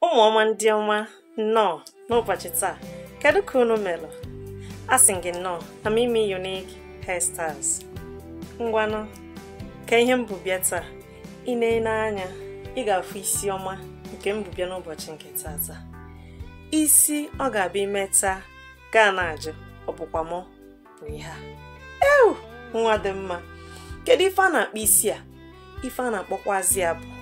ụmụ ọma ndị ọma nnọọ n'ụbọchị taa kedu ka unu melụ asị gị nnọọ na mimi unique hairstyles ngwanụ ka ihe m bụ bịa taa ị na-ene anya ị ga-afụ isi ọma nke m bụ bịa n'ụbọchị nke tata isi ọ ga-abịa imeta gaa na-ajụ ọ bụkwa mụ bụ ihe a ewu nwa dị mma kedu ife a na-akpọ isi a ife a na-akpọkwazi ya bụ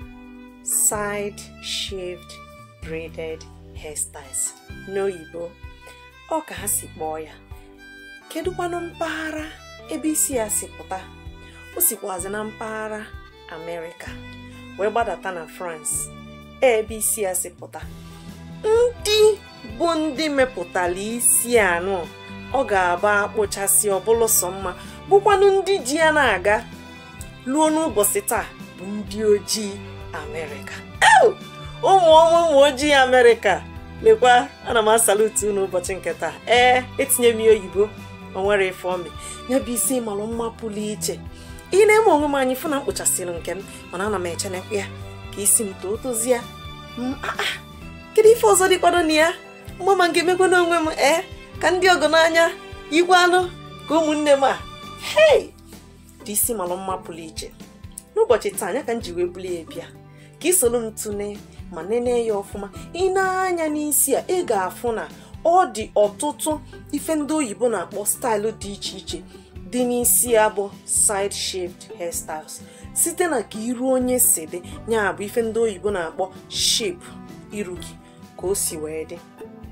side shaved braided hairstyles n'oyibo ọ ka ha si kpọọ ya kedụkwanụ mpaghara ebe isi ya si pụta o sikwazi na mpaghara amerịka wee gbadata na france ebe isi ya si pụta ndị bụ ndị mepụtara isi anụ ọ ga-aba akpụchasị ọbụlụ sọ mma bụkwanụ ndị ji ya na-aga ruo n'ụbọchị taa bụ ndị ojii amerịka ụmụ ọnwa ụmụ ojii amerịka lekwa ana m asalutu n'ụbọchị nke taa ee etinye m ya oyibo o nwere ife ome ya bụ isi malụ mma pụrụ iche ị na-eme onwe m anyị fụ na mkpụchasịrị nke m mana ana m echenekwa ya ka isi m too tozie kedu ife ọzọ dịkwado na ya mgbe ma ga-emekwa n'onwe m ee ka ndị ọgọ n'anya igwe anụ ka ụmụnne m a hei dị isi malụ mma pụrụ iche n'ụbọchị taa anya ka m ji wee buli ya bịa ka ị soro m tụne ma nene ya ọfụma ị na-anya n'isi a ị ga-afụ na ọ dị ọtụtụ ife ndị oyibo na-akpọ staịlụ dị iche iche dị n'isi ya bụ side shaved hairstyles site na ka iru onye si dị ya bụ ife ndị oyibo na-akpọ shape iru gị ka o si wee dị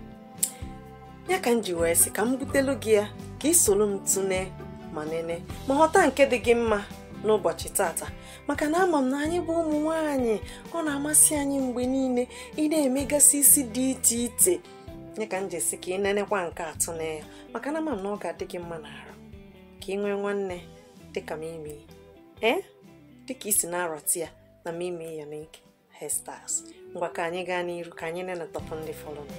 ya ka m ji wee sị ka m butelu gị ya ka ị soro m tụne ma nene ma ghọta nke dị gị mma n'ụbọchị tata maka na ama m na anyị bụ ụmụ nwanyị ọ na-amasị anyị mgbe niile ị na-emegasị isi dị iche iche nye ka m ji esi ka ị nenekwa nke atụ na ya maka na ama m na ọ ga-adị gị mma n'arụ ka ị nwee nwanne dịka mimi ee dịka isi na-arọti ya na mimi unique hairstyles ngwa ka anyị gaa n'iru ka anyị nenetọpụ ndị fọlọnụ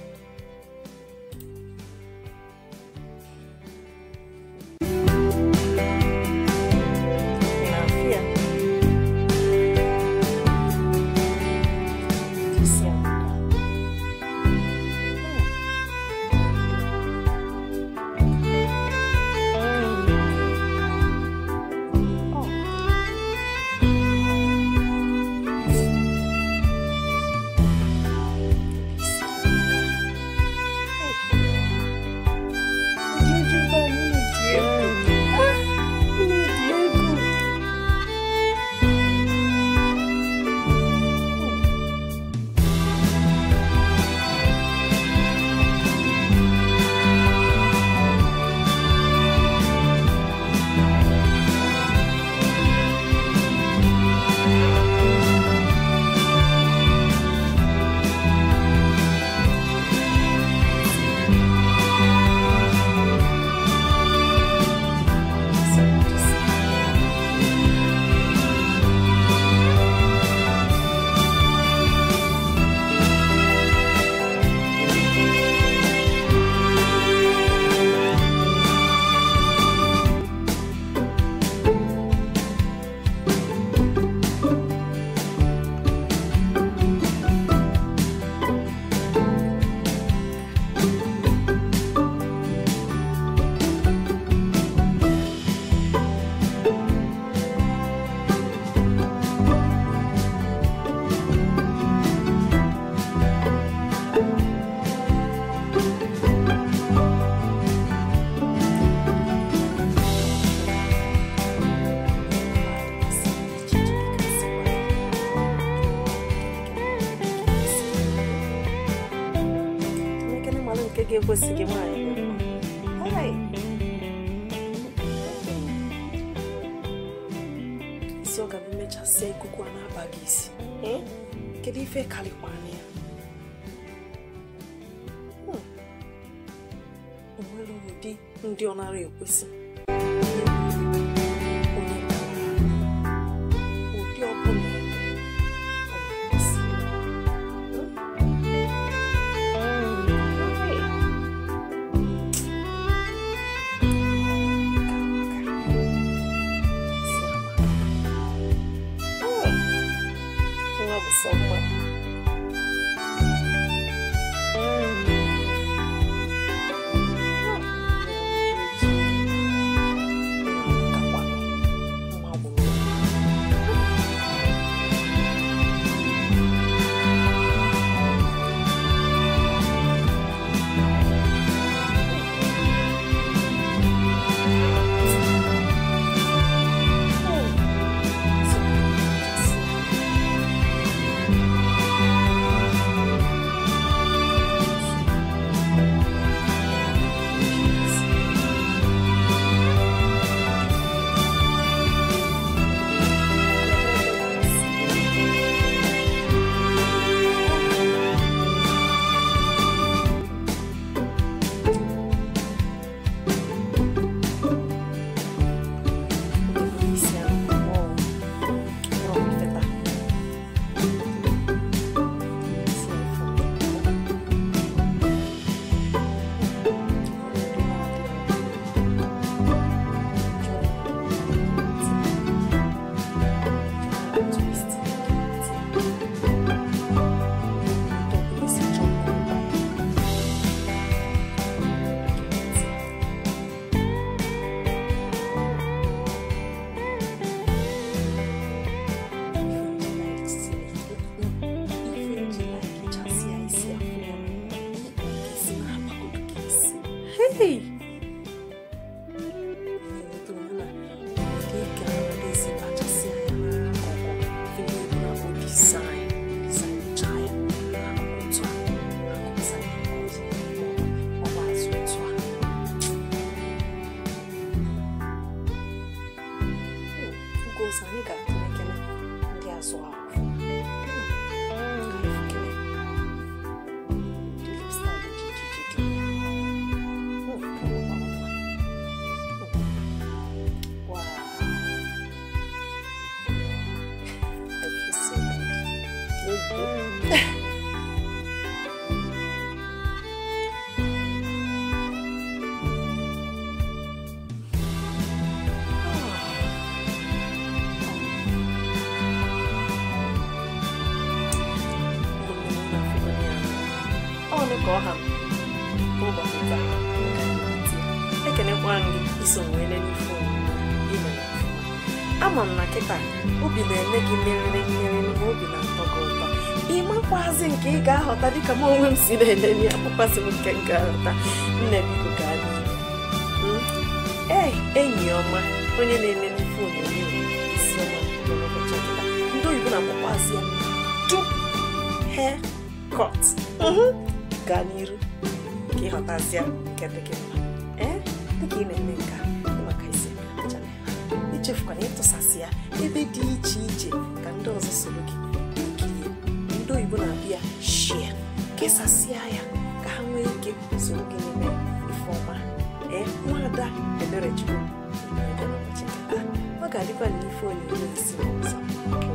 ga-ekwesịghị nwaanyị isi ọ ga-abụ mechasịa ikuku a na-aba gị isi kedu ife karịkwana ya onwere ụdị ndị ọ nara ekwesị ụdị ọbụla sọ mma Hey! Enweta onwe na ndị ike na-esi kachasị anya n'akụkụ ihe ebu na bụ design design ya n'akụkụ otu a akụkụ side nke ọzọ ọ bụ azụ otu a Ugos anyị ga-atụlekere ndị azụ ahụ Wow. I feel so good. ọnụ ka ọ ha ụbọchị taa ekenekwa gị iso wee lelee ife onyonyo ime ama m na kịta obi na-eme gị meriri mmeri ma obi na-atọ gị ụtọ ịmakwazi nke ị ga-aghọta dịka m onwe m si na-elele ya makwazi m nke m ga-aghọta nne biko gaa n'ihu ee enyi ọma onye na-elele ife onyonyo isi ọma n'ụbọchị kịta ndị oyibo na-akpọkwazi ya dup hair cut gaa n'iru ka ịghọtazie nke dị gị mma ee dịka ị na-eme nke a maka isi aja na ya echefukwana ịtụsasị ya ebe dị iche iche ka ndị ọzọ soro gị kirie ndị oyibo na-abịa shie kesasịa ya ka ha nwee ike soro gị n'ime ife ọma ee nwada eberechukwu ọ ga-adịkwa n'ife onyinye isi ọzọ